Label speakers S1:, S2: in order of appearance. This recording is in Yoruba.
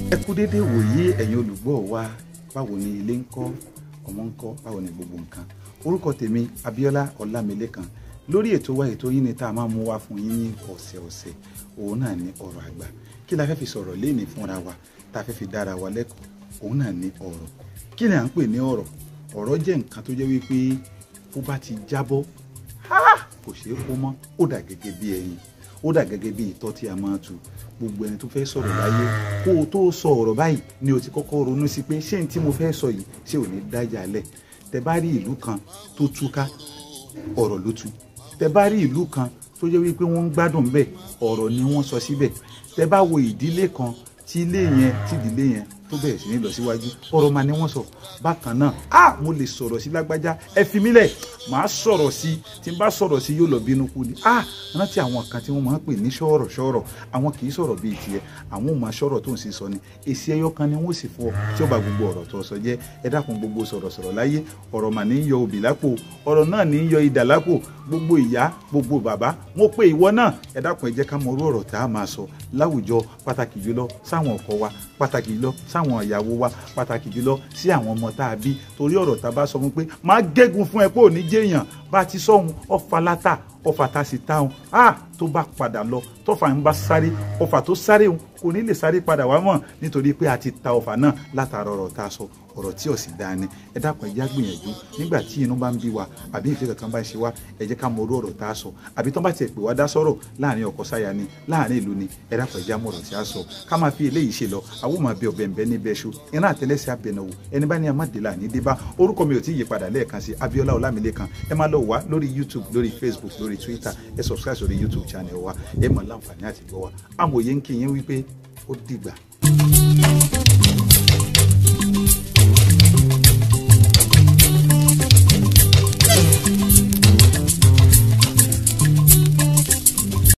S1: ẹ kú déédéé wòye ẹ̀yin olùgbọ́ wa báwo ni ilé ń kọ́ ọmọ ń kọ́ báwo ni gbogbo nǹkan orúkọ tèmi Abíọ́lá Ọlámilékan lórí ètò wa ètò yín ni tá a máa mú wá fún yín ní ọ̀sẹ̀ọ̀sẹ̀ òun náà ní ọ̀rọ̀ àgbà kí la fẹ́ fi sọ̀rọ̀ léèní fúnra wa tá a fẹ́ fi dára wa lẹ́kọ̀ọ́ òun náà ní ọ̀rọ̀ kí ni à ń pè ní ọ̀rọ̀ ọ̀rọ̀ jẹ́ nǹkan tó jẹ́ wípé bó bá ti jábọ́ kò ṣeé kó mọ́ ó dà gẹ́gẹ́ bí ẹyin ó dà gẹ́gẹ́ bí ìtọ́ tí a máa tu gbogbo ẹni tó fẹ́ sọ̀rọ̀ láyé kó o tó sọ ọ̀rọ̀ báyìí ni o ti kọ́kọ́ ronú sí pé ṣé n tí mo fẹ́ sọ yìí ṣé ò ní dájà lẹ̀ tẹ bá rí ìlú kan tó túká ọ̀rọ̀ ló tú tẹ bá rí ìlú kan tó jẹ́ wípé wọ́n ń gbádùn bẹ́ẹ̀ ọ̀rọ̀ ni wọ́n sọ síbẹ̀ tẹ bá wo ìdílé kan tí ilé yẹn tí ìdílé yẹn tó bẹ̀rẹ̀ sí ní lọ síwájú ọ̀rọ̀ máa ní wọ́n sọ bákan náà a mo lè sọ̀rọ̀ sí lágbájá ẹ fi mí lẹ̀ màá sọ̀rọ̀ sí tí n bá sọ̀rọ̀ sí yóò lọ bínú kú ni a rántí àwọn kan tí wọ́n máa ń pè ní sọ̀rọ̀ sọ̀rọ̀ àwọn kì í sọ̀rọ̀ bíi tiẹ̀ àwọn ò máa sọ̀rọ̀ tó ń sì sọ ni èsì ẹyọ kan ni wọ́n sì fọ tí ó bá gbogbo ọ̀rọ̀ tó sọ jẹ́ ẹ dákun gbogbo sọ̀rọ̀ sọ̀rọ̀ láyé ọ̀rọ̀ mà ní yọ òbí lápò ọ̀rọ̀ náà ní yọ idà lápò gbogbo ìyá gbogbo bàbá mo pe ìwọ náà ẹ dákun ẹ jẹ́ ká mọ orú ọ̀rọ̀ tá a máa sọ láwùjọ pàtàkì jùlọ sáwọn ọkọ wa pàtàkì jùlọ sáwọn ìyàwó wa pàtàkì jùlọ sí àwọn ọmọ tá a bí torí ọ̀rọ̀ tá a bá sọ fún pé máa gégùn fún ẹ pé ò ní jẹ́yàn bá ti sọ̀hún ọ̀fà látà ọ̀fà tá a sì táwọn a tó bá padà lọ tọ́fà ń bá sáré ọ̀fà tó sáré òun kò ní lè sáré padà wá mọ̀ nítorí pé a ti ta ọ̀fà náà látara ọ̀rọ̀ tá a sọ ọ̀rọ̀ tí ò sì dáa ni ẹ dákun ẹ já gbìyànjú nígbà tí inú bá ń bí wa àbí ìfẹ́ kankan bá ń ṣe wá ẹ jẹ́ ká mọ orú ọ̀rọ̀ tá a sọ àbí tán bá tiẹ̀ pè wá dá sọ̀rọ̀ láàrin ọkọ sáya ni láàrin ìlú ni ẹ dákun ẹ já mọ ọ̀rọ̀ tí a sọ ká máa fi eléyìí ṣe lọ àwọn máa bẹ ọbẹ̀ ń bẹ ní bẹ́ẹ̀ ṣu iná àtẹlẹsẹ̀ abẹnáwó ẹni bá ní amáde ní débá orúkọ mi ò tí ì yípadà lẹ́ẹ̀kan sí Abíọ́lá Ọlámilékan ẹ máa lọ wá lórí YouTube lórí Facebook lórí Twitter ẹ subscribe sórí YouTube channel wa ẹ mọ̀ láǹfààní àti gbọ́ wa amòye ń kí yín wípé ó dìgbà